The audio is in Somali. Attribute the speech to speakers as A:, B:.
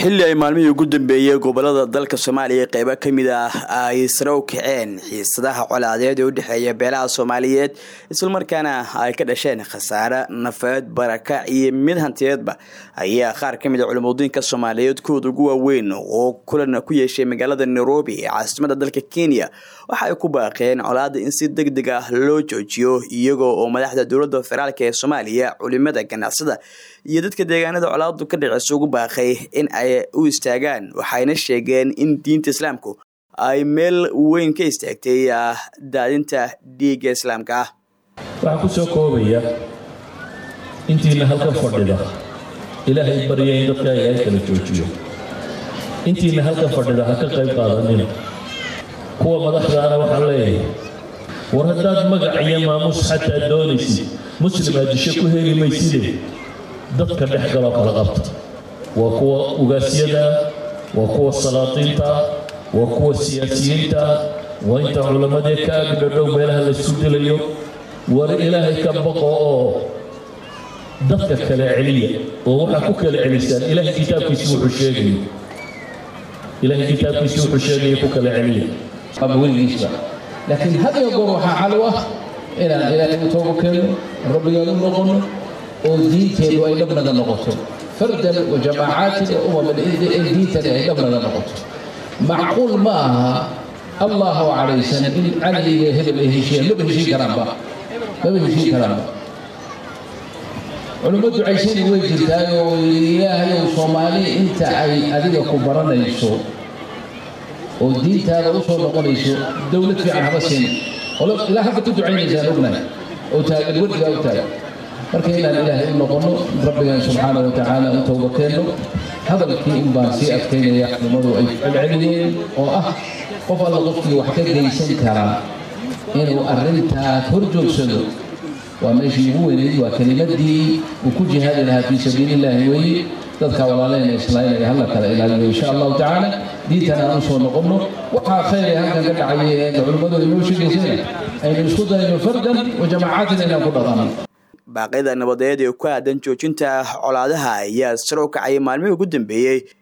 A: xilli ay maalmihii ugu dambeeyey gobolada dalka soomaaliya qeybo ka mid ah ay sare u kaceen xiisadaha colaadeed ee u dhexeeya beelaha soomaaliyeed islamarkaana ay ka dhasheen khasaare nafeed barakac iyo mid hantiyeedba ayaa qaar ka mid a culimudiinka soomaaliyeed kuwooda ugu waaweyn oo kulan ku yeeshay magaalada nairobi ee caasimada dalka kenya waxa ay ku baaqeen colaada in si deg deg ah loo joojiyo iyagoo oo madaxda dowladda federaalk ee soomaaliya culimada ganacsada iyo dadka deegaanada colaadu ka dhicisa ugu baaqay in ay u istaagaan waxayna sheegeen in diinta islaamku ay meel weyn ka istaagtay daadinta dhiigga islaamka ah
B: waxaa ku soo koobaya intiina halkan fadhida ilaahay barya in dadka ilaahay kala joojiyo intiina halkan fadhida ha ka qayb qaadanin kuwa madaxdaana waxaan leeyahay war haddaad magac iyo maamuus xataa doonaysid muslimaa disho ku heli mayside dadka dhex galoo kala qabta waa kuwa ugaasyada waa kuwa salaatiinta waa kuwa siyaasiyiinta waa inta culammadee ka agdhadhow meelaha laysu dilayo war ilaahay ka baqo oo dadka kale celiya oo waxaa ku kala celisaan ilaahay kitaabkiisi wuxuu sheegayo ilaahay kitaabkiisi wuxuu sheegaya ku kala celiya
C: ama weligiisba laakiin had iyo goor waxaa xal u ah inaan ilaahay u toobo keenno rabbigaan u noqonno oo diinteedu ay dhabnaga noqoto fardan wa jamaacaati wa umaman ee diintani ay dhabnaga noqoto macquul ma aha allahu calaysan in cali iyo hebel ay heshiiyaan maba heshiin karaanba maba heshiin karaanba culummo ducaysani way jirtaay oo ilaahayow soomaali inta ay adiga ku baranayso oo diintaada u soo noqonayso dowlad fiican haba siin ilaa hadda ku ducaynaysaan ognahay oo taagan weligaa u taagan marka inaan ilaahay u noqonno rabbigan subxaana wa tacaala u towba keenno hadalkii in baan sii adkaynaya culimmadu ay celceliyeen oo ah qof alla qofkii wax ka geysan karaa inuu arrintaas hor joogsado waa meeshii ugu weynayd waa kelimadii uu ku jihaadi lahaa fii sabiili illaahi weeye dadka walaaleyna islaynaya halla kala ilaaliyo insha allahu tacaala diintan aan u soo noqonno waxaa khayr ee halkan ka dhacaya ee culimmadu inoo sheegaysana aynu isku dayno fardan wa jamaacatin inaan ku dhaqanno
A: baaqyada nabadeed ee ku aadan joojinta colaadaha ayaa sare u kacay maalmihii ugu dambeeyey